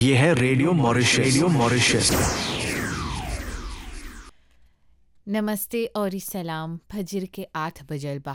ये है radio Mauritius radio Mauritius नमस्ते और सलाम फजर के आठ बजल बा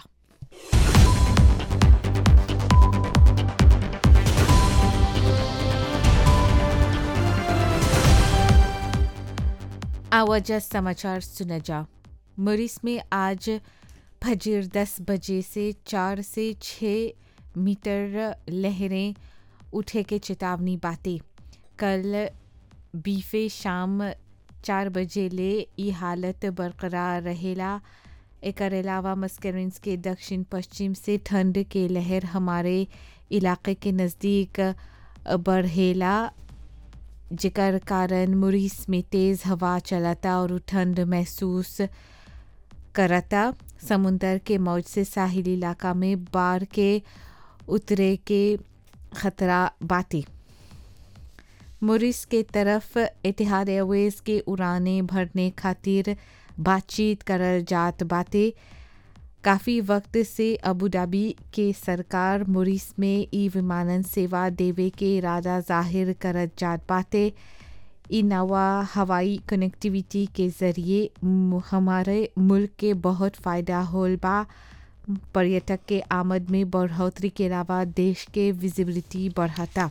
आवाजा समाचार सुना जा मरीस में आज फजर दस बजे से चार से छः मीटर लहरें उठे के चेतावनी बातें कल बीफे शाम चार बजे ले ई हालत बरकरार रहेला एकर अलावा मस्करिन्स के दक्षिण पश्चिम से ठंड के लहर हमारे इलाके के नज़दीक बढ़ेला जेकर कारण मुरीस में तेज़ हवा चलता और ठंड महसूस करता समुंदर के मौज से साहिल इलाका में बाढ़ के उतरे के खतरा बाती मुरिस के तरफ इतिहाद एयरवेज के उड़ाने भरने खातिर बातचीत करल जात बाते काफ़ी वक्त से अबू धाबी के सरकार मुरिस में ई विमानन सेवा देवे के इरादा जाहिर करत जात बाते ई नवा हवाई कनेक्टिविटी के ज़रिए हमारे मुल्क के बहुत फ़ायदा होल बा पर्यटक के आमद में बढ़ोतरी के अलावा देश के विजिबिलिटी बढ़ता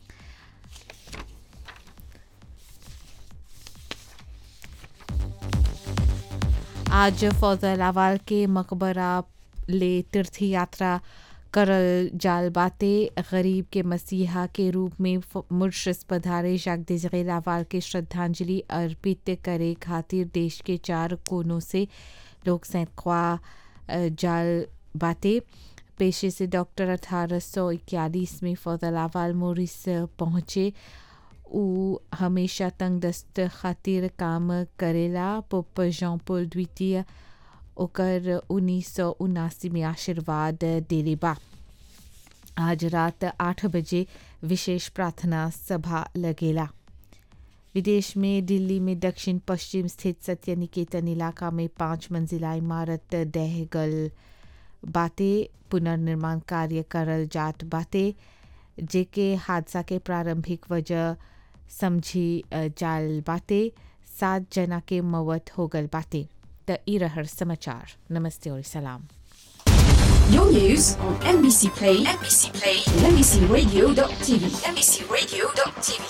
आज फौजलावाल के मकबरा ले तीर्थ यात्रा करल जाल बाते गरीब के मसीहा के रूप में मुर्शस पधारे जगदीश लावाल के श्रद्धांजलि अर्पित करे खातिर देश के चार कोनों से लोग सैकवा जाल बाते पेशे से डॉक्टर अठारह सौ इक्यालीस में फौजलावाल मोरिस पहुँचे उ हमेशा तंगदस्त खातिर काम करेला पोप जॉन पोल द्वितीय ओकर उन्नीस सौ उनासी में आशीर्वाद देले बा आज रात आठ बजे विशेष प्रार्थना सभा लगेला विदेश में दिल्ली में दक्षिण पश्चिम स्थित सत्य निकेतन इलाका में पाँच मंजिला इमारत दह गल बाते पुनर्निर्माण कार्य करल जात बाते जेके हादसा के प्रारंभिक वजह समझी जाल बाते सात जना के मौत हो गल बाते त ई रहर समाचार नमस्ते और सलाम Your news on NBC Play, NBC Play, and NBCRadio.tv, NBCRadio.tv.